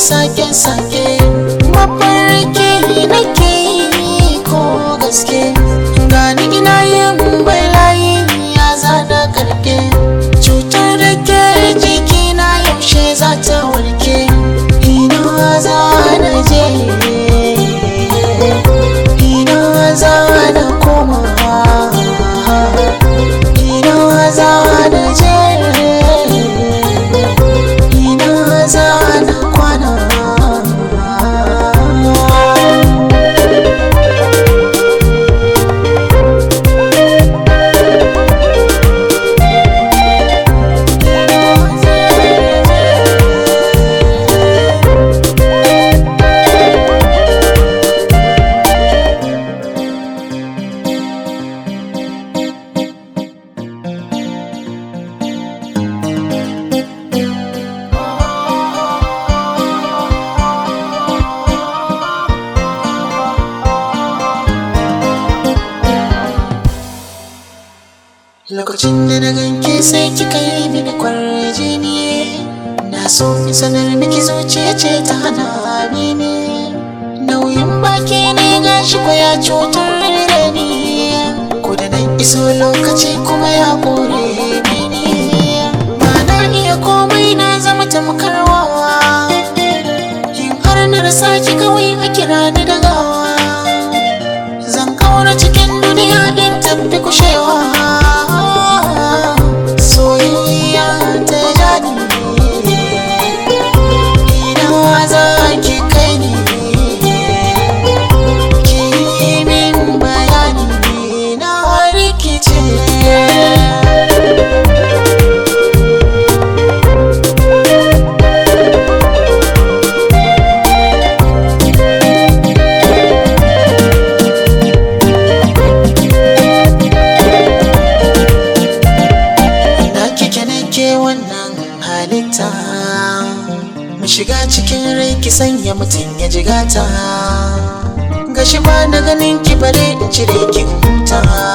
sake-sake mafarki nake yi ko gaske gani ina yin balayi ya zana karke cutar da ke jikina yaushe za ta warke ina za na je ina za na koma ina za na je ina za na kwana Lokacin da na ganke sai kika yi mini kwarjini Na so in sanar miki zuciya ce ta hana ni ne Nauyin baki ne gashi ko ya cutar da ni Ko da nan iso lokaci kuma ya kore mini Ba na iya komai na zama tamkar wawa In har na rasa ki kawai a kira ni da gawa Zan kaura cikin duniya in tafi kushewa Soyayya ta jani Ina za ki kai ni Ki yi min bayani na rikice Na kike nake wannan halitta Mu shiga cikin rai ki sanya mutum ya jigata Gashi ba na ganin ki bare in cire ki in huta